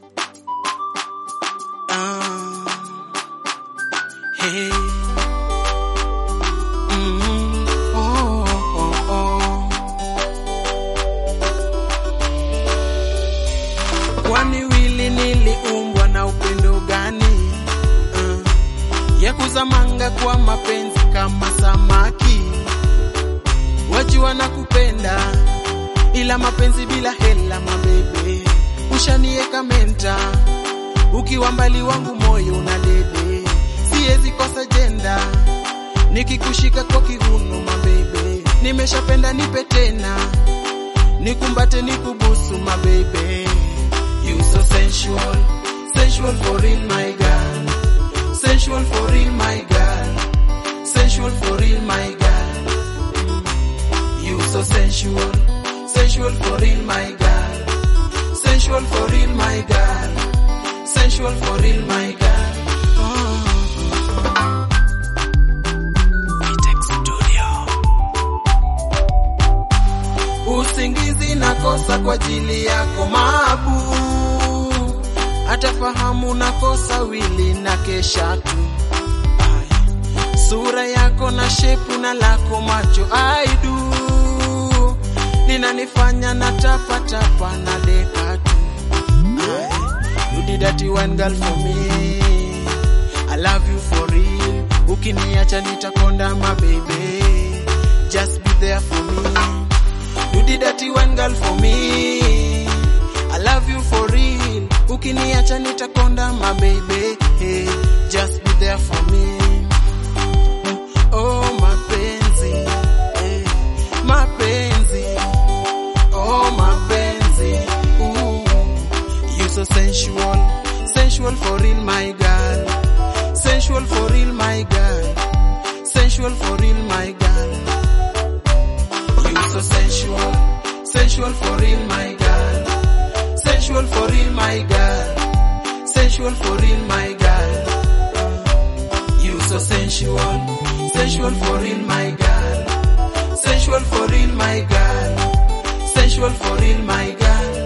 Ah, hey. Mm, oh, oh, oh. Kwani wili niliumbwa na upendo gani? Uh, ya kuzamanga kwa mapenzi kama samaki, wajua na kupenda ila mapenzi bila hela, mabebe ushanieka menta, ukiwa mbali wangu moyo una dede, siwezi kosa jenda, nikikushika kwa kiuno mabebe, nimeshapenda nipe tena, nikumbate nikubusu mabebe, you so sensual, sensual for real my girl, sensual for real my girl, sensual for real my girl, you so sensual, sensual for real my girl, sensual for real my girl, sensual for real my girl. Oh. Usingizi nakosa kwa ajili yako mabu, atafahamu nakosa wili na kesha tu Ay. sura yako na shepu na lako macho aidu linanifanya na tapa tapa na deka tu Ay. you did that one girl for me I love you for real ukiniacha nitakonda my baby just be there for me You did that one girl for me. I love you for real. Ukiniacha nitakonda my baby. Hey, just be there for me. Oh mapenzi. Hey, mapenzi. Oh mapenzi. Ooh. You so sensual. Sensual for real my girl. Sensual for real my girl. Sensual for real my girl. You so sensual, sensual for real, my girl. Sensual for real, my girl. Sensual for real, my girl. You so sensual, sensual for real, my girl. Sensual for real, my girl. Sensual for real, my girl.